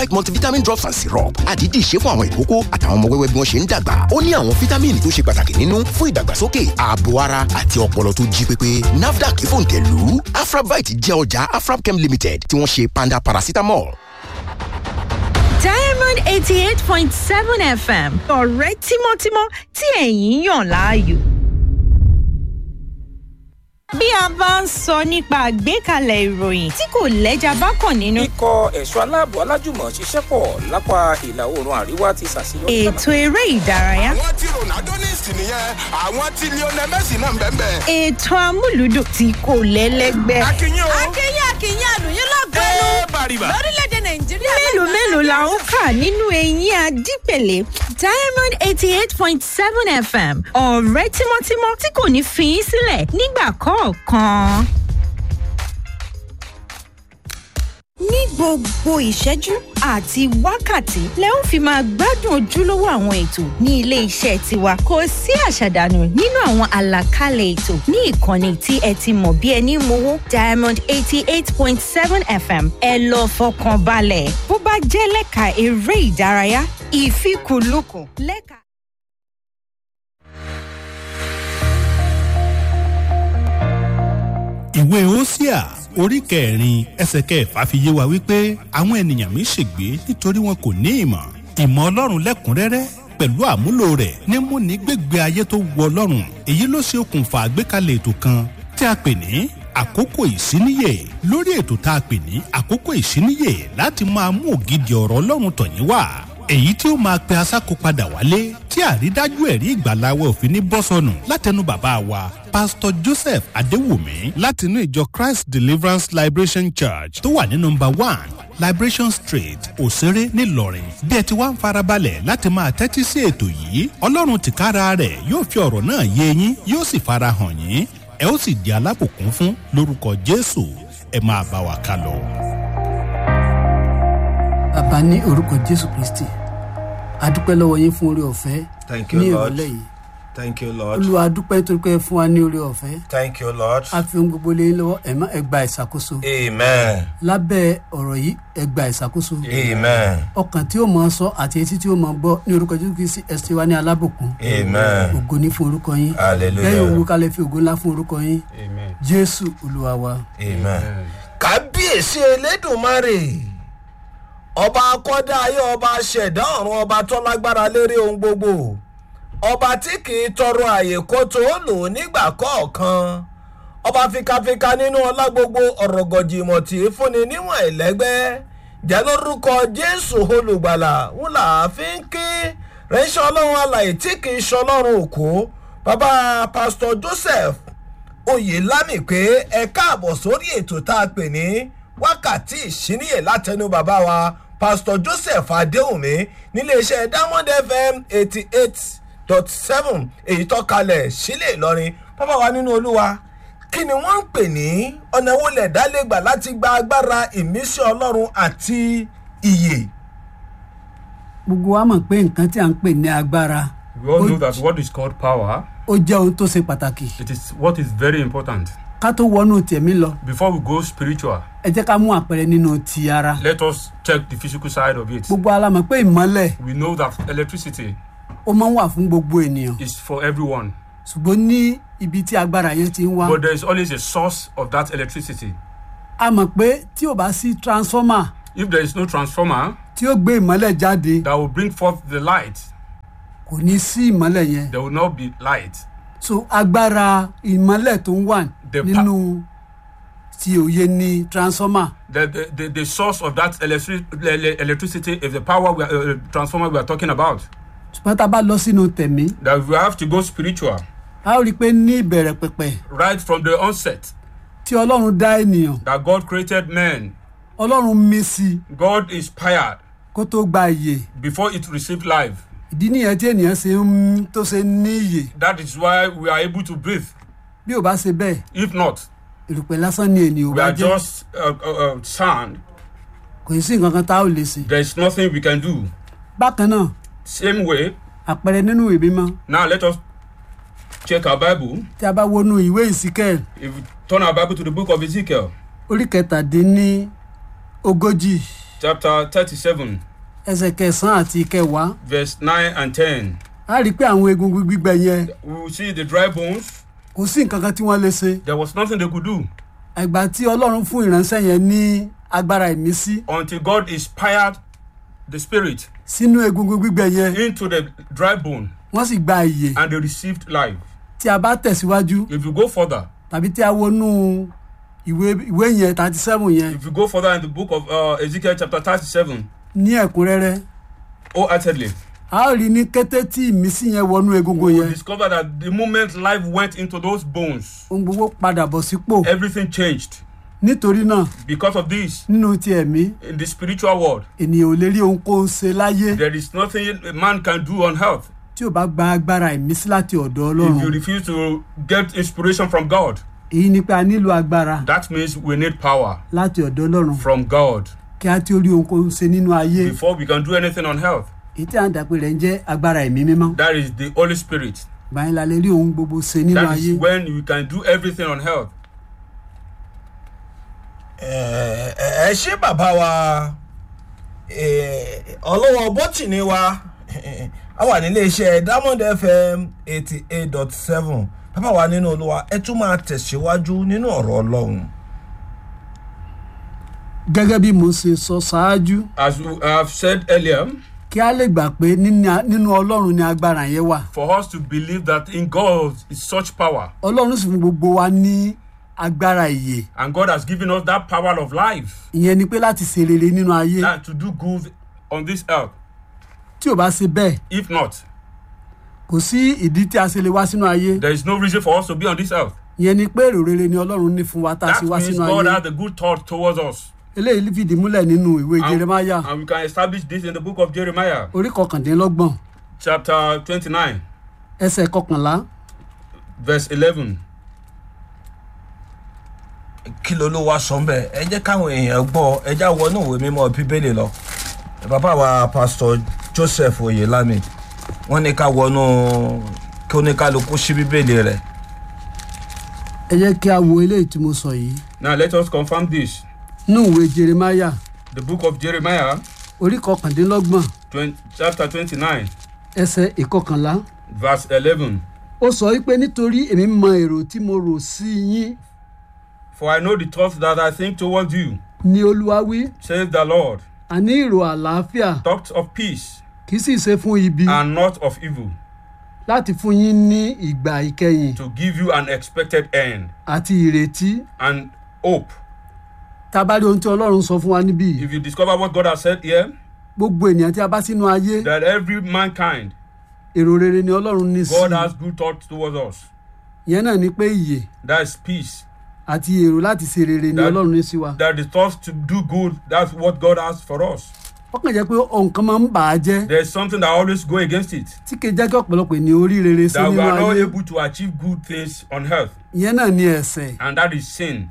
multivitamin drops and syrup àdídì ṣe fún àwọn ìkókó àtàwọn ọmọ wẹ́wẹ́ bí wọ́n ṣe ń dàgbà ó ní àwọn fítámìnì tó ṣe pàtàkì nínú fún ìdàgbàsókè ààbò ara àti ọpọlọ tó jí pépé nafdac fòǹtẹ̀lù afrabite jẹ́ ọjà afrabchem limited tí wọ́n ṣe panda paracetamol. diamond eighty eight point seven fm ọ̀rẹ́ tímọ́tímọ́ tí ẹ̀yin yàn láàyò. bí a bá ń sọ nípa àgbékalẹ̀ ìròyìn tí kò lẹ́jà bá kàn nínú. ikọ̀ ẹ̀ṣọ́ aláàbò alájùmọ̀ ṣiṣẹ́ pọ̀ lápá ìlà oòrùn àríwá ti ṣàṣeyọrí. ètò eré ìdárayá. àwọn tí ronaldo ní ìsìn nìyẹn àwọn tí lionel messi náà ń bẹ́ẹ̀ bẹ́ẹ̀. ètò amúlùdùn tí kò lẹ́lẹ́gbẹ́. akínyìn o. akínyìn akínyìn àlùyìn lọ́gọ́nù ẹ bàrìbà. lórílẹ̀‐èdè nàìjíríà. mélòó mélòó la ó kà nínú eyín adípèlé diamond eighty eight point seven fm ọ̀rẹ́ tímọ́tímọ́ tí kò ní fi í sílẹ̀ nígbà kọ̀ọ̀kan. ní gbogbo ìṣẹ́jú àti wákàtí lẹ ó fi máa gbádùn ojúlówó àwọn ètò ní ilé iṣẹ́ tiwa kò sí àṣàdànù nínú àwọn àlàkalẹ̀ ètò ní ìkànnì tí ẹ ti mọ̀ bí ẹni mowó diamond eighty eight point seven fm ẹ lọ fọkàn balẹ̀ bó bá jẹ́ lẹ́ka eré ìdárayá ìfikùnlukùn lẹ́ka. ìwé osia orí kẹrin ẹsẹ kẹfà fi yé wa wípé àwọn ènìyàn mi ṣègbé nítorí wọn kò ní ìmọ̀ ìmọ̀ ọlọ́run lẹ́kùnrẹ́rẹ́ pẹ̀lú àmúlò rẹ̀ ní múni gbégbé ayé tó wọ ọlọ́run èyí ló ṣe okùnfà àgbékalẹ̀ ètò kan tí a pè ní àkókò ìsíníyè lórí ètò tá a pè ní àkókò ìsíníyè láti máa mú ògidì ọ̀rọ̀ ọlọ́run tọ̀yín wá èyí tí ó máa pe asáko padà wálé tí àrídájú ẹ̀rí ìgbàláwẹ̀ òfin ní bọ́sọ̀nù látẹnu bàbá wa pásítọ̀ joseph adéwùmí látinú ìjọ christ deliverance liberation church tó wà ní nọmba one liberation street òṣèré ńìlọrin bí ẹ ti wá ń farabalẹ̀ láti máa tẹ́tí sí ètò yìí ọlọ́run tìkára rẹ̀ yóò fi ọ̀rọ̀ náà yé yín yóò sì farahàn yín ẹ ó sì di alábòkún fún lórúkọ jésù ẹ máa bá wa ká lọ. bàbá ní orúkọ jésù kristi adúpẹ́ lọ́wọ́ yín fún orí ọ̀fẹ́ Thank you, ní Lord. ìrọ̀lẹ́ yìí Thank you, Lord. olúwa adúpẹ́ nítorí pé ẹ fún wa ní orí ọ̀fẹ́ Thank you, Lord. a fi ohun gbogbo lé yín lọ́wọ́ ẹ̀ má ẹ gba ìṣàkóso Amen. lábẹ́ ọ̀rọ̀ yìí ẹ gba ìṣàkóso Amen. ọkàn tí ó mọ̀ ọ́ sọ àti etí tí ó mọ̀ ọ́ gbọ́ ní orúkọ jésù kristi ẹ ṣe wá ní alábòkun Amen. ògo ní fún orúkọ yín Hallelujah. lẹ́yìn òwú kalẹ̀ fi ògo ńlá fún orúkọ yín jésù olúwa wa. Amen. Kábíyèsí Elédùmarè. Ọba akọ́dá ayé ọba ṣẹ̀dá ọ̀run ọba tó lágbára lérí ohun gbogbo. Ọba tí kì í tọrọ àyè kó tó lò nígbà kọ̀ọ̀kan. Ọba fikafika nínú ọlá gbogbo ọ̀rọ̀ gọ̀jìmọ̀ tí í fúnni níwọ̀n ẹ̀lẹ́gbẹ́. Jẹ́ lórúkọ Jésù olùgbàlà wúlà fi ń ké. Rẹ́ṣẹ́ ọlọ́run alàyè tí kì í ṣọlọ́run òkú. Bàbá Pásítọ̀ Joseph oyè lámì pé ẹ káàbọ̀ sórí ètò tá a pè ní wákàtí ìṣíníyè látẹnu bàbá wa pastor joseph adéhùnmí níléeṣẹ́ diamond fm eighty eight dot seven èyí tó kalẹ̀ sílẹ̀ ìlọrin bàbá wa nínú olúwa kí ni wọ́n ń pè ní ọ̀nà wo lẹ̀ dálégbà láti gba agbára ìmísí ọlọ́run àti ìyè. gbogbo wa mọ̀ pé nǹkan tí a ń pè ní agbára We all ó know that what is called power, ó jẹ́ ohun tó ṣe pàtàkì it is what is very important. ká tó wọnú tẹ̀mí lọ Before we go spiritual, ẹ jẹ́ ká mú àpẹẹrẹ nínú ti ara let us check the physical side of it. gbogbo ala mọ̀ pé ìmọ́lẹ̀ We know that electricity ó máa ń wà fún gbogbo ènìyàn is for everyone, ṣùgbọ́n ní ibi tí agbára yẹn ti ń wá but there is always a source of that electricity. a mọ̀ pé tí ò bá sí transformer If there is no transformer tí ó gbé ìmọ́lẹ̀ jáde that will bring forth the light, kò ní sí ìmọ́lẹ̀ yẹn there will not be light. so agbára ìmọ́lẹ̀ tó ń wà The pa- nínú ti òye ní transformer The, the, the, the source of that electric, ele- electricity is the power we are, uh, transformer we are talking about. ṣùgbọ́n tá a bá lọ sínú tẹ̀mí That we have to go spiritual a ó rí i pé ní ìbẹ̀rẹ̀ pẹ̀pẹ̀ right from the onset. tí ọlọ́run dá ènìyàn That God created man. ọlọ́run mí sí i God inspired kó tó gba ìyè before it received life. ìdí nìyẹn tí ènìyàn ṣe ń tó ṣe ní ìyè That is why we are able to breathe. bí ò bá ṣe bẹ́ẹ̀ If not, ìrùpẹ̀ lásán ni ènìyàn ò we bá are jẹ́ just uh, uh, uh, sand. kò sí nǹkan kan tá a ò lè ṣe. There is nothing we can do. bákan náà Same way, àpẹẹrẹ nínú ìwé mímọ́ now let us check our Bible. tí a bá wọnú ìwé ìsíkẹ́ẹ̀ If we turn our Bible to the book of Ezekiel, orí kẹtàdínní ogójì chapter 37, ẹsẹ̀ kẹsàn-án àti kẹwàá verse 9 and 10. a rí i pé àwọn egungun gbígbẹ yẹn We will see the dry bones. kò sí nǹkan kan tí wọ́n lè ṣe There was nothing they could do ẹgbà tí ọlọ́run fún ìránṣẹ́ yẹn ní agbára ìmísí until God inspired the spirit sínú egungun gbígbẹ yẹn into the dry bone wọ́n sì gba ìyè and they received life. tí a bá tẹ̀síwájú If you go further, tàbí tí a wọnú ìwé ìwé yẹn thirty seven yẹn if you go further in the book of uh, Ezekiel chapter 37, ní ẹ̀kúnrẹ́rẹ́ wholeheartedly, a ó rí i ní kété tí ìmísí yẹn wọnú egungun we yẹn discover that the moment life went into those bones, ohun gbogbo padà bọ̀ sípò everything changed. nítorí náà Because of this, nínú ti ẹ̀mí in the spiritual world, ènìyàn ò lè rí ohunkóhun ṣe láyé there is nothing a man can do on earth tí ò bá gba agbára ìmísí láti ọ̀dọ̀ if you ọlọ́run refuse to get inspiration from God. èyí ni pé a nílò agbára That means we need power láti ọ̀dọ̀ ọlọ́run from God kí a tí ó rí ohunkóhun ṣe nínú ayé before we can do anything on earth. èyí tí à ń dàpé rẹ̀ ń jẹ́ agbára ẹ̀mí mímọ́ That is the Holy Spirit. báyìí la lè rí ohun gbogbo ṣe nínú That ayé is when you can do everything on earth. ẹ ẹ ṣé bàbá wa eh, ọlọ́wọ́ bọ́tìní wa a wà nílé iṣẹ́ diamond fm eighty eight dot seven bàbá wa nínú olúwa ẹ tún máa tẹ̀síwájú nínú ọ̀rọ̀ ọlọ́run. gẹ́gẹ́ bí mo ṣe sọ ṣáájú As we have said earlier, kí a lè gbà pé níní- nínú ọlọ́run ni agbára yẹn wà for us to believe that in God is such power, ọlọ́run sì fún gbogbo wa ní agbára ìyè and God has given us that power of life, ìyẹn ni pé láti ṣe rere nínú ayé that to do good on this earth. tí ò bá ṣe bẹ́ẹ̀ If not, kò sí ìdí tí a ṣe lè wá sínú ayé there is no reason for us to be on this earth. ìyẹn ni pé èrò rere ni ọlọ́run ní fún wa tá a That ṣe wá means sínú God ayé has a good thought towards us. eléyìí fìdí múlẹ̀ nínú ìwé And, jeremaya and we can establish this in the book of Jeremiah, orí kọkàndínlọ́gbọ̀n chapter 29, ẹsẹ̀ kọkànlá verse 11. kí ló ló wá sọ ń bẹ ẹ jẹ́ káwọn èèyàn gbọ́ ẹ já wọnú ìwé mímọ́ bíbélì lọ bàbá wa pásítọ̀ joseph oyelami wọ́n ní ká wọnú kí oníkálukú sí bíbélì rẹ̀ ẹ jẹ́ kí a wo eléyìí tí mo sọ yìí Now let us confirm this. nínú ìwé jeremaya The book of Jeremiah, orí kọkàndínlọ́gbọ̀n 20, chapter 29, ẹsẹ̀ ìkọkànlá verse 11. ó sọ wípé nítorí èmi mọ èrò tí mo rò sí yín For I know the thoughts that I think towards you, ni olúwa wí says the Lord, àní èrò àlàáfíà thoughts of peace kì í sì ṣe fún ibi and not of evil, láti fún yín ní ìgbà ìkẹyìn to give you an expected end àti ìrètí and hope. tá a bá rí ohun tí ọlọ́run sọ fún wa níbí yìí, If you discover what God has said here, gbogbo ènìyàn tí a bá sínú ayé that every mankind, èrò rere ni ọlọ́run ní sí God has good thoughts towards us. ìyẹn náà ni pé ìyè That is peace. àti èrò láti ṣe rere ni That- ọlọ́run ní sí wa That the thoughts to do good, that's what God has for us. ó kàn jẹ́ pé nǹkan máa ń bà á jẹ́ There's something that always go against it. tí kì í jẹ́ kí ọ̀pọ̀lọpọ̀ ènìyàn orí rere sí That we nínú are not ayé able to achieve good things on earth. ìyẹn náà ni ẹ̀sẹ̀ And that is sin.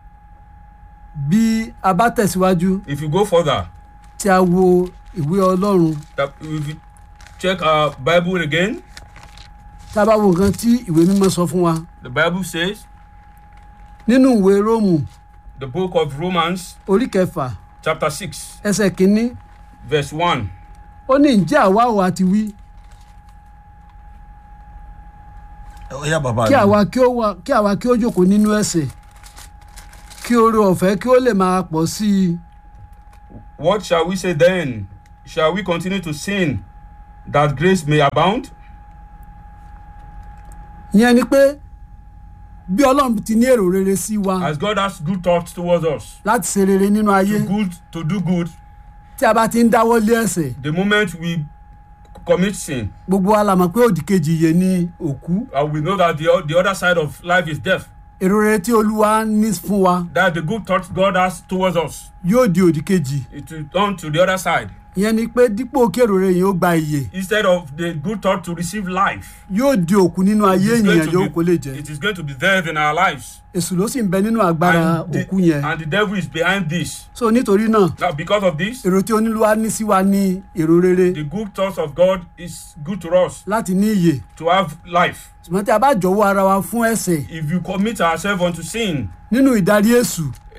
bí a bá tẹ̀síwájú If you go further, tí a wo ìwé ọlọ́run that if you check our Bible again, tá a bá wo nǹkan tí ìwé mímọ́ sọ fún wa the Bible says, nínú ìwé róòmù the book of Romans, orí kẹfà chapter 6, ẹsẹ̀ kínní verse 1. ó ní ǹjẹ́ àwa ò àti wí ó yá bàbá kí mi. àwa kí ó wà kí àwa kí ó jókòó nínú ẹ̀sẹ̀ kí oore ọ̀fẹ́ kí ó lè máa pọ̀ sí i What shall we say then? Shall we continue to sin that grace may abound? ìyẹn ni pé bí ọlọ́run ti ní èrò rere sí wa As God has good thoughts towards us, láti ṣe rere nínú ayé to good to do good, tí a bá ti ń dáwọ́ lé ẹ̀sẹ̀ the moment we commit sin, gbogbo wa la mọ̀ pé òdì kejì yẹ ní òkú and we know that the, o- the other side of life is death. èrò rere tí olúwa ní fún wa That the good thoughts God has towards us, yóò di òdì kejì it will turn to the other side. ìyẹn ni pé dípò kí èrò rere yìí ó gba ìyè Instead of the good thought to receive life, yóò di òkú nínú it ayé is going ènìyàn to yóò kó lè be, jẹ it is going to be death in our lives. èṣù ló sì ń bẹ nínú agbára And the, òkú yẹn and the devil is behind this. so nítorí náà Now, because of this, èrò tí onílùwà ní sí wa ní èrò rere the good thoughts of God is good to us láti ní ìyè to have life. ṣùgbọ́n tí a bá jọ̀wọ́ ara wa fún ẹ̀sẹ̀ If you commit ourselves unto sin nínú ìdarí èṣù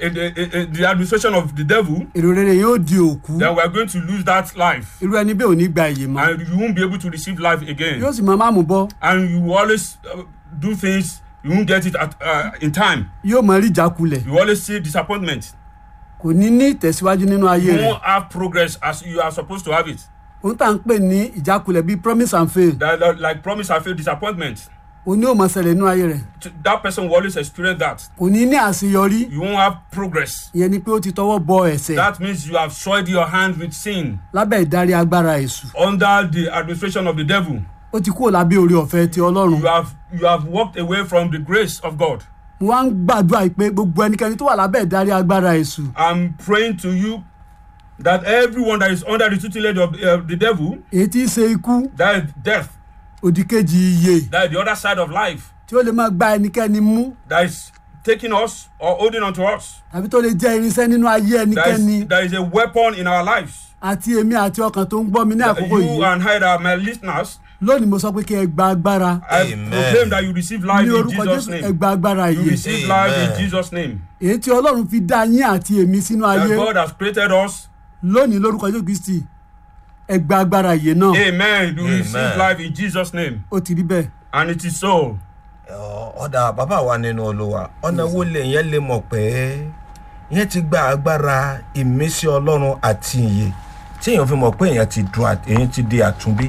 in the, in, in the administration of the devil, èrò rere yóò di òkú then we are going to lose that life. irú ẹni bẹ́ẹ̀ ò ní gba ìyè mọ́ And you won't be able to receive life again. yóò sì máa má mú bọ́ And you will always uh, do things, you won't get it at, uh, in time. yóò máa rí ìjákulẹ̀ You always see disappointment. kò ní ní ìtẹ̀síwájú nínú ayé You rẹ̀ won't have progress as you are supposed to have it. òun tá à ń pè ní ìjákulẹ̀ bíi promise and fail That, that, like promise and fail disappointment. òun ni ó mọ̀ ṣẹlẹ̀ nínú ayé rẹ̀ T- That person will always experience that. kò ní ní àṣeyọrí You won't have progress. ìyẹn ni pé ó ti tọwọ́ bọ ẹ̀sẹ̀ That means you have soiled your hand with sin lábẹ́ ìdarí agbára èṣù under the administration of the devil. ó ti kúrò lábẹ́ orí ọ̀fẹ́ ti ọlọ́run You have you have walked away from the grace of God. mo wá ń gbàdúrà pé gbogbo ẹnikẹ́ni tó wà lábẹ́ ìdarí agbára èṣù I'm praying to you that everyone that is under the tutelage of uh, the devil, èyí tí í ṣe ikú that is death, òdìkejì iye that is the other side of life, tí ó lè máa gba ẹnikẹ́ni mú that is taking us or holding on to us, tàbí tó lè jẹ́ irinṣẹ́ nínú ayé that ẹnikẹ́ni is, that is a weapon in our lives. àti èmi àti ọkàn tó ń gbọ́ mi ní àkókò You yìí and I, that are my listeners, lónìí mo sọ pé kí ẹ gba agbára I Amen. proclaim that you receive life ní in orúkọ Jesus' jésù ẹ name. gba agbára You yìí receive life in Amen. Jesus' name. èyí tí ọlọ́run fi dá yín àti èmi sínú That ayé God has created us. lónìí lórúkọ jésù kristi ẹ gba agbára yìí náà Amen. You Amen. receive life in Jesus' name. ó ti rí bẹ́ẹ̀ And it is so. Ọ- ọ̀dà bàbá wa nínú olúwa ọ̀nà wo lè yẹn lè mọ̀ pé yẹn ti gba agbára ìmísí ọlọ́run àti ìyè tí èèyàn fi mọ̀ pé èèyàn ti dùn àt- èèyàn ti di àtúnbí.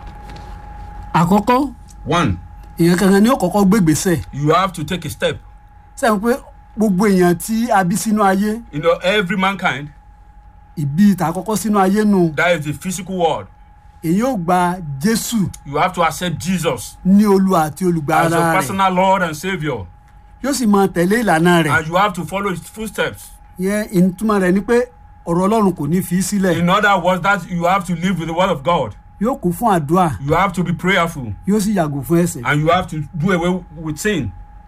àkọ́kọ́ One, èèyàn kankan ni ó kọ́kọ́ gbégbèsè you have to take a step. sẹ́yìn pé gbogbo èèyàn tí a bí sínú ayé You know, every mankind, ìbí ìta àkọ́kọ́ sínú ayé nù that is the physical world. èyí ó gba jésù You have to accept Jesus ní olúwa àti olùgbà as ara your rẹ̀ personal Lord and Savior. yóò sì máa tẹ̀lé ìlànà rẹ̀ And you have to follow his footsteps. yẹn ìtumọ̀ rẹ̀ ni pé ọ̀rọ̀ ọlọ́run kò ní fi í sílẹ̀ In other words, that you have to live with the word of God. yóò kún fún àdúrà You have to be prayerful. yóò sì yàgò fún ẹ̀sẹ̀ And you have to do away with sin.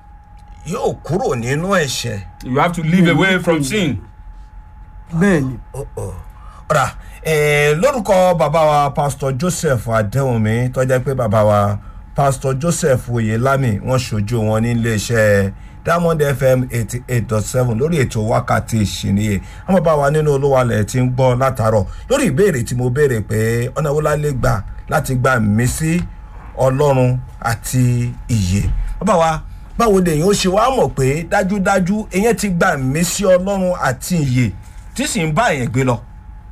yóò kúrò nínú ẹ̀ṣẹ̀. You have to live away from sin. bẹ́ẹ̀ ni ọ̀rà eh, lórúkọ bàbá wa pastor joseph adéhùnmí tọ́jà pé bàbá wa pastor joseph oyelami wọ́n ṣojú wọn ní iléeṣẹ́ diamond fm eighty eight dot seven lórí ètò wákàtí ìṣìníye àwọn bàbá wa nínú olúwalẹ̀ ti ń gbọ́ látàárọ̀ lórí ìbéèrè tí mo béèrè pé ọ̀nà wo la lè gbà láti gba mí sí ọlọ́run àti ìyè bàbá wa báwo lèyìn ó ṣe wá mọ̀ pé dájúdájú èyàn ti gba mí sí ọlọ́run àti ìyè tí sì ń bá èyàn gbé lọ.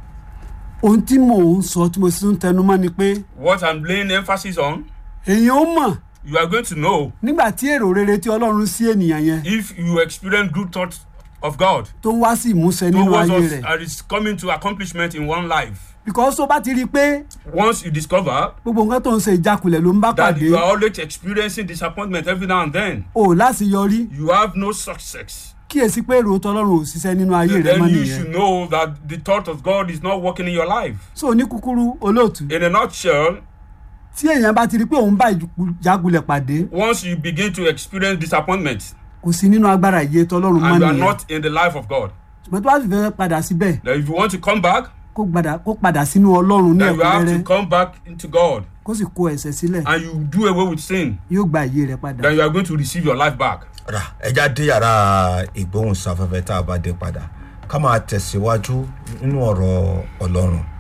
ohun tí mò ń sọ tí mo sì ń tẹnu mọ́ ni pé What I'm laying emphasis on, èèyàn ó mọ̀ you are going to know nígbà tí èrò rere tí ọlọ́run sí ènìyàn yẹn if you experience good thoughts of God tó ń wá sí ìmúṣẹ nínú towards ayé us rẹ̀ and is coming to accomplishment in one life. because tó bá ti rí i pé Once you discover gbogbo nǹkan tó ń ṣe ìjákulẹ̀ ló ń bá that pàdé you are always experiencing disappointment every now and then, o láṣeyọrí you have no success. kíyèsí pé èrò tọlọ́run ò ṣiṣẹ́ nínú ayé rẹ̀ then mọ́ you nìyẹn should know that the thought of God is not working in your life. so ní kúkúrú olóòtú In a nutshell, tí èèyàn bá ti rí i pé òun bá ìjákulẹ̀ pàdé once you begin to experience disappointment kò sí nínú agbára ìyè tọlọ́run mọ́ and you are nìyẹn not in the life of God, ṣùgbọ́n tó bá sì fẹ́ padà síbẹ̀ that if you want to come back, kó padà kó padà sínú ọlọ́run ní then you have to ẹ̀kúnrẹ́rẹ́ come back into God kó sì kó ẹ̀sẹ̀ sílẹ̀ and you do away with sin, yóò gba ìyè rẹ̀ padà. then you are going to receive your life back. rà ẹja dé yàrá ìgbóhùnsáfẹ́fẹ́ tá a bá dé padà ká máa tẹ̀síwájú nínú ọ̀rọ̀ ọlọ́run.